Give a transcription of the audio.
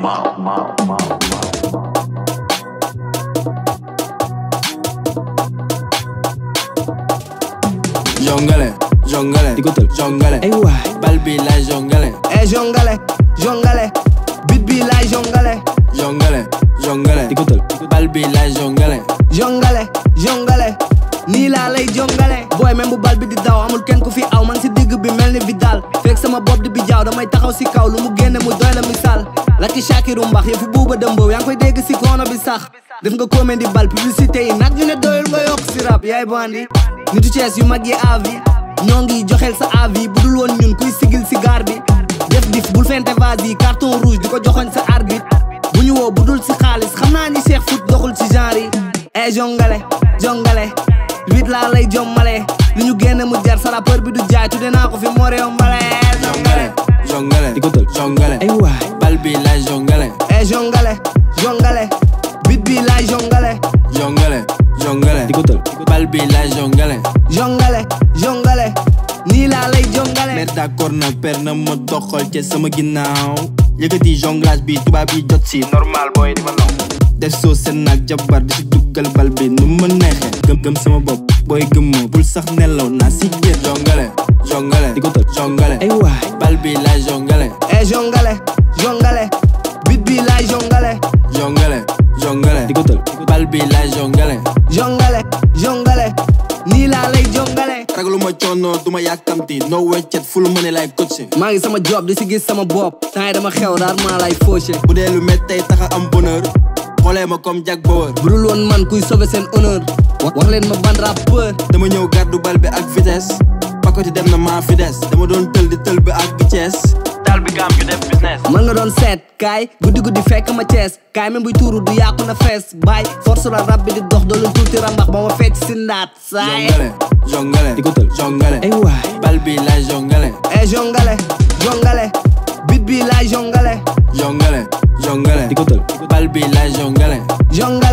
Mau, mau, mau, mau. jongale jongale di ko tël jongale ay waay bal bi lay jongale e jongale jongale bit bi lay jongale jongale jongale di ko tël bal bi lay jongale jongale jongale nii laa lay jongale booy même bu bal bi di daw amul kenn ku fi aw man si digg bi mel ni Vidal fekk sama bopp di bi jaaw damay taxaw si kaw lu mu génne mu doy la misaal Laki Shakiru mbax yëfu buuba dëmbow yaa ngi koy dégg si kono bi sax def nga comédie bal publicité yi nag ñu ne doyul nga yokk si rap yaay bandi nitu Cees yu mag yi avis ñoo ngi joxeel sa avis bu dul woon ñun kuy sigil si gaar bi def dif bul fente vase yi carton rouge di ko joxoñ sa arbitre bu ñu woo bu dul si xaalis xam naa ni Cheikh Foot doxul si genre yi e jongale jongale wit laa lay jommale lu ñu génne mu jar sa rappeur bi du jaay tudde naa ko fi more yombale jongale jongale di ko tël jongale ay waay bal bi lay jongale e jongale jongale bit bi lay jongale jongale jongale di ko tël bal bi lay jongale jongale jongale nii laa lay jongale mais d'accord na per na ma doxal ci sama ginnaaw yëkkati jonglage bi tubaab yi jot si normal booy di ma naw def soo seen naag jabar di si duggal bal bi nu ma neexee gëm gëm sama bopp booy gëm ma bul sax nelaw naa si jër jongale jongale di ko tël jongale ay waay bal bi lay jongale e jongale jongale bit bi lay jongale jongale jongale di ko tël bal bi lay jongale jongale jongale nii laa lay jongale ragaluma coono duma yàkkamti no weccet ful mëne lay coaché maa ngi sama job di si gis sama bopp temps yi dama xew rarement lay fauché bu dee lu méttey taxa am bonheur xoolee ma comme Jack Bauer bu dul woon man kuy sauver seen honneur wax leen ma ban rappeur dama ñëw gàddu bal bi ak vitesse pakoti dem na maa fi des dama doon tël di tël bi ak Thiès daal bi gaam ñu def business man nga doon seet kaay guddi guddi fekk ma Cees kaay même buy tuuru du yàqu na fees baay force la rab bi di dox doolu tuuti rambax ba ma fecc si ndaat saay jongale jongale di ko tël jongale ay waay bal bi lay jongale e jongale jongale bit bi lay jongale jongale jongale di ko tël bal bi lay jongale jongale